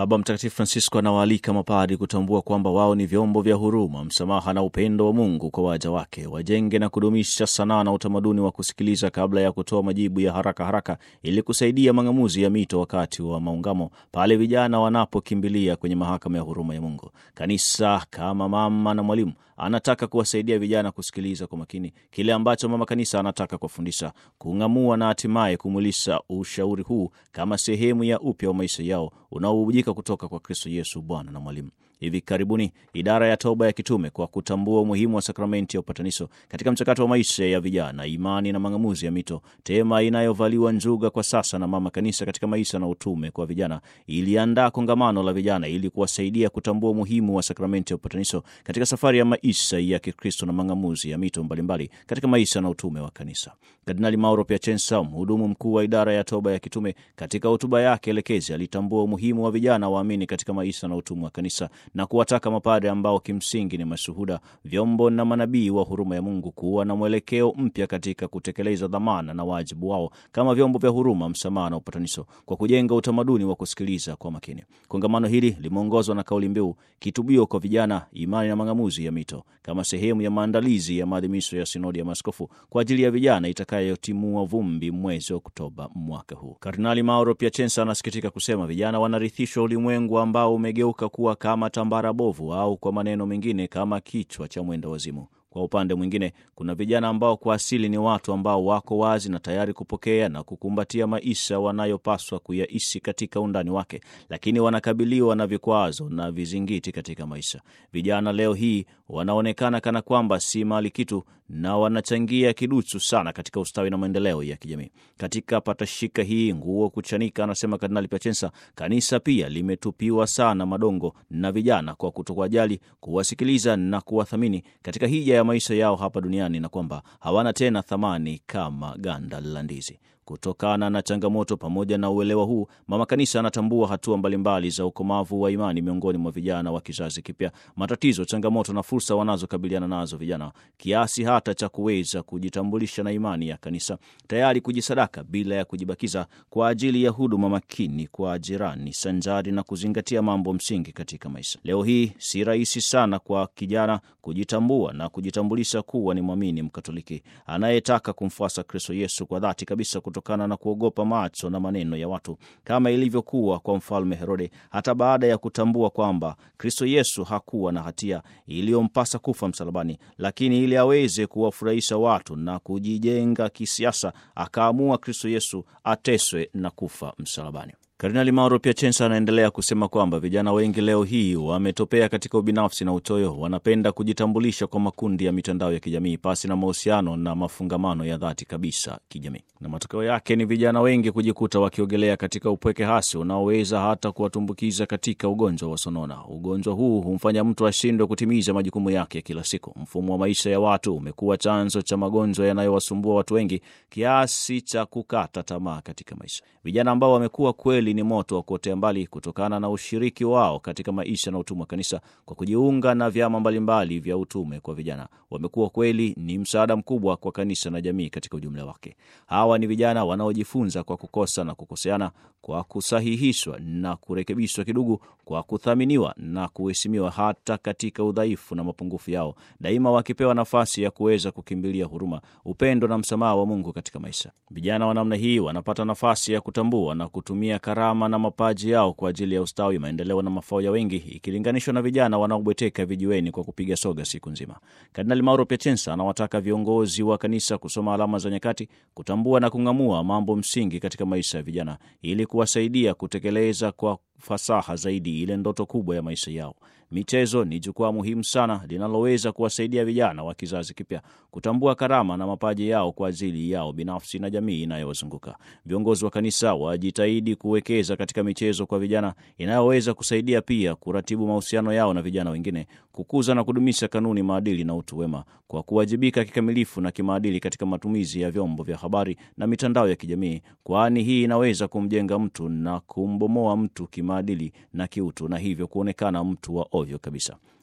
Baba Mtakatifu Francisco anawaalika mapadi kutambua kwamba wao ni vyombo vya huruma, msamaha na upendo wa Mungu kwa waja wake. Wajenge na kudumisha sanaa na utamaduni wa kusikiliza kabla ya kutoa majibu ya haraka haraka, ili kusaidia mang'amuzi ya mito wakati wa maungamo, pale vijana wanapokimbilia kwenye mahakama ya huruma ya Mungu. Kanisa kama mama na mwalimu anataka kuwasaidia vijana kusikiliza kwa makini kile ambacho mama kanisa anataka kuwafundisha, kung'amua na hatimaye kumwilisha ushauri huu kama sehemu ya upya wa maisha yao unaobubujika kutoka kwa Kristo Yesu, Bwana na mwalimu. Hivi karibuni idara ya toba ya kitume kwa kutambua umuhimu wa sakramenti ya upatanisho katika mchakato wa maisha ya vijana, imani na mang'amuzi ya mito, tema inayovaliwa njuga kwa sasa na mama kanisa katika maisha na utume kwa vijana, iliandaa kongamano la vijana ili kuwasaidia kutambua umuhimu wa sakramenti ya upatanisho katika safari ya maisha ya Kikristo na mang'amuzi ya mito mbalimbali katika maisha na utume wa kanisa. Kardinali Mauro Piacenza, mhudumu mkuu wa idara ya toba ya kitume, katika hotuba yake elekezi alitambua umuhimu wa vijana waamini katika maisha na utume wa kanisa na kuwataka mapadre ambao kimsingi ni mashuhuda, vyombo na manabii wa huruma ya Mungu kuwa na mwelekeo mpya katika kutekeleza dhamana na wajibu wao kama vyombo vya huruma, msamaha na upatanisho, kwa kujenga utamaduni wa kusikiliza kwa makini. Kongamano hili limeongozwa na kauli mbiu kitubio kwa vijana, imani na mang'amuzi ya mito, kama sehemu ya maandalizi ya maadhimisho ya sinodi ya maaskofu kwa ajili ya vijana itakayotimua vumbi mwezi Oktoba mwaka huu. Kardinali Mauro Piacenza anasikitika kusema vijana wanarithishwa ulimwengu ambao umegeuka kuwa kama tambara bovu au kwa maneno mengine kama kichwa cha mwenda wazimu. Kwa upande mwingine, kuna vijana ambao kwa asili ni watu ambao wako wazi na tayari kupokea na kukumbatia maisha wanayopaswa kuyaishi katika undani wake, lakini wanakabiliwa na vikwazo na vizingiti katika maisha. Vijana leo hii wanaonekana kana kwamba si mali kitu na wanachangia kiduchu sana katika ustawi na maendeleo ya kijamii. Katika patashika hii nguo kuchanika, anasema Kardinali Piacenza, kanisa pia limetupiwa sana madongo na vijana kwa kutokuwajali, kuwasikiliza na kuwathamini katika hija ya maisha yao hapa duniani, na kwamba hawana tena thamani kama ganda la ndizi. Kutokana na changamoto pamoja na uelewa huu, mama kanisa anatambua hatua mbalimbali za ukomavu wa imani miongoni mwa vijana wa kizazi kipya, matatizo, changamoto na fursa wanazokabiliana nazo vijana, kiasi hata cha kuweza kujitambulisha na imani ya kanisa, tayari kujisadaka bila ya kujibakiza kwa ajili ya huduma makini kwa jirani, sanjari na kuzingatia mambo msingi katika maisha. Leo hii si rahisi sana kwa kijana kujitambua na kujitambulisha kuwa ni mwamini Mkatoliki anayetaka kumfuasa Kristo Yesu kwa dhati kabisa kutokana na kuogopa macho na maneno ya watu kama ilivyokuwa kwa mfalme Herode, hata baada ya kutambua kwamba Kristo Yesu hakuwa na hatia iliyompasa kufa msalabani, lakini ili aweze kuwafurahisha watu na kujijenga kisiasa, akaamua Kristo Yesu ateswe na kufa msalabani. Kardinali Mauro Piacenza anaendelea kusema kwamba vijana wengi leo hii wametopea katika ubinafsi na uchoyo. Wanapenda kujitambulisha kwa makundi ya mitandao ya kijamii pasi na mahusiano na mafungamano ya dhati kabisa kijamii, na matokeo yake ni vijana wengi kujikuta wakiogelea katika upweke hasi unaoweza hata kuwatumbukiza katika ugonjwa wa sonona. Ugonjwa huu humfanya mtu ashindwe kutimiza majukumu yake ya kila siku. Mfumo wa maisha ya watu umekuwa chanzo cha magonjwa yanayowasumbua watu wengi kiasi cha kukata tamaa katika maisha. Vijana ambao wamekuwa kweli ni moto wa kuotea mbali kutokana na ushiriki wao katika maisha na utume wa kanisa kwa kujiunga na vyama mbalimbali vya utume kwa vijana, wamekuwa kweli ni msaada mkubwa kwa kanisa na jamii katika ujumla wake. Hawa ni vijana wanaojifunza kwa kukosa na kukoseana, kwa kusahihishwa na kurekebishwa kidugu, kwa kuthaminiwa na kuheshimiwa hata katika udhaifu na mapungufu yao, daima wakipewa nafasi ya kuweza kukimbilia huruma, upendo na msamaha wa Mungu katika maisha. Vijana wa namna hii wanapata nafasi ya kutambua na kutumia karama na mapaji yao kwa ajili ya ustawi, maendeleo na mafao ya wengi, ikilinganishwa na vijana wanaobweteka vijiweni kwa kupiga soga siku nzima. Kardinali Mauro Piacenza anawataka viongozi wa kanisa kusoma alama za nyakati, kutambua na kung'amua mambo msingi katika maisha ya vijana ili kuwasaidia kutekeleza kwa fasaha zaidi ile ndoto kubwa ya maisha yao. Michezo ni jukwaa muhimu sana linaloweza kuwasaidia vijana wa kizazi kipya kutambua karama na mapaji yao kwa ajili yao binafsi na jamii inayowazunguka. Viongozi wa kanisa wajitahidi kuwekeza katika michezo kwa vijana inayoweza kusaidia pia kuratibu mahusiano yao na vijana wengine, kukuza na kudumisha kanuni, maadili na utu wema, kwa kuwajibika kikamilifu na kimaadili katika matumizi ya vyombo vya habari na mitandao ya kijamii, kwani hii inaweza kumjenga mtu na kumbomoa mtu kimaadili na kiutu, na hivyo kuonekana mtu wa ovyo kabisa.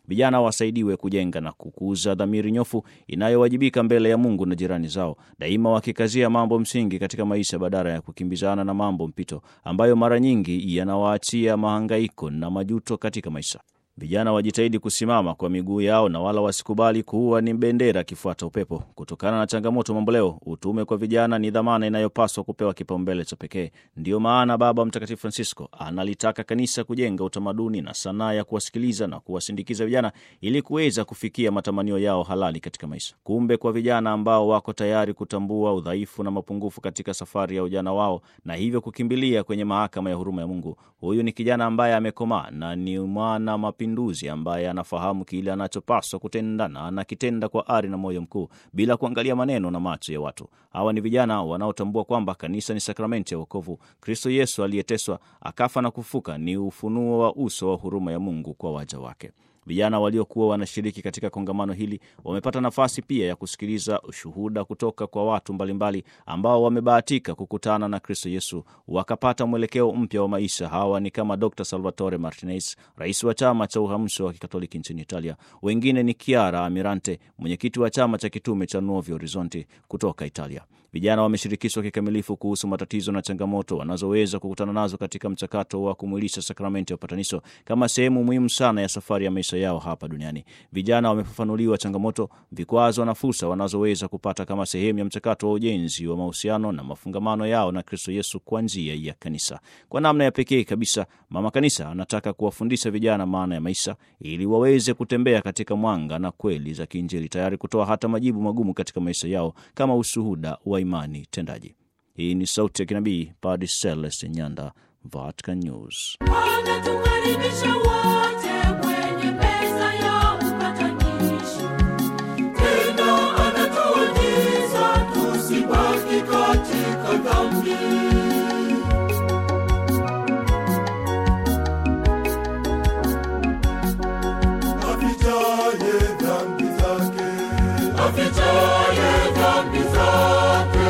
Vijana wasaidiwe kujenga na kukuza dhamiri nyofu inayowajibika mbele ya Mungu na jirani zao, daima wakikazia mambo msingi katika maisha badala ya kukimbizana na mambo mpito ambayo mara nyingi yanawaachia mahangaiko na majuto katika maisha. Vijana wajitahidi kusimama kwa miguu yao na wala wasikubali kuwa ni bendera kifuata upepo. Kutokana na changamoto mamboleo, utume kwa vijana ni dhamana inayopaswa kupewa kipaumbele cha pekee. Ndiyo maana Baba Mtakatifu Francisco analitaka kanisa kujenga utamaduni na sanaa ya kuwasikiliza na kuwasindikiza vijana ili kuweza kufikia matamanio yao halali katika maisha. Kumbe, kwa vijana ambao wako tayari kutambua udhaifu na mapungufu katika safari ya ujana wao na hivyo kukimbilia kwenye mahakama ya huruma ya Mungu, huyu ni kijana ambaye amekomaa na ni mwana mapinduzi ambaye anafahamu kile anachopaswa kutenda na anakitenda kwa ari na moyo mkuu bila kuangalia maneno na macho ya watu. Hawa ni vijana wanaotambua kwamba kanisa ni sakramenti ya wokovu. Kristo Yesu aliyeteswa akafa na kufuka ni ufunuo wa uso wa huruma ya Mungu kwa waja wake. Vijana waliokuwa wanashiriki katika kongamano hili wamepata nafasi pia ya kusikiliza ushuhuda kutoka kwa watu mbalimbali ambao wamebahatika kukutana na Kristo Yesu wakapata mwelekeo mpya wa maisha. Hawa ni kama Dr Salvatore Martinez, rais wa chama cha uhamsho wa kikatoliki nchini Italia. Wengine ni Chiara Amirante, mwenyekiti wa chama cha kitume cha Nuovi Horizonti kutoka Italia. Vijana wameshirikishwa kikamilifu kuhusu matatizo na changamoto wanazoweza kukutana nazo katika mchakato wa kumwilisha sakramenti ya upatanisho kama sehemu muhimu sana ya safari ya maisha yao hapa duniani. Vijana wamefafanuliwa changamoto, vikwazo na fursa wanazoweza kupata kama sehemu ya mchakato wa ujenzi wa mahusiano na mafungamano yao na Kristo Yesu kwa njia ya kanisa. Kwa namna ya pekee kabisa, Mama Kanisa anataka kuwafundisha vijana maana ya maisha ili waweze kutembea katika mwanga na kweli za kiinjili, tayari kutoa hata majibu magumu katika maisha yao kama ushuhuda wa imani tendaji. Hii ni Sauti ya Kinabii, Padre Celeste Nyanda, Vatican News. Anatukaribisha wote kwenye meza ya upatanisho. Tena anatuagiza tusibaki katika dhambi. afichaye dhambi zake Afichaye dhambi zake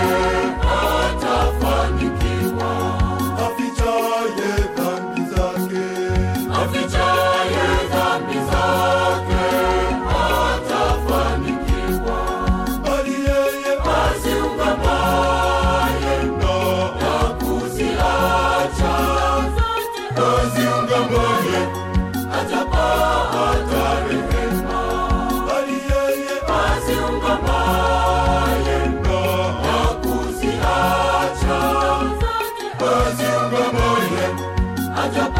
atafanikiwa. afichaye dhambi zake Afichaye dhambi zake atafanikiwa. bali yeye Aziungamaye na na kuziacha aziungamaye atapata rehema. bali yeye Aziungamaye na na kuziacha aziungamaye atapata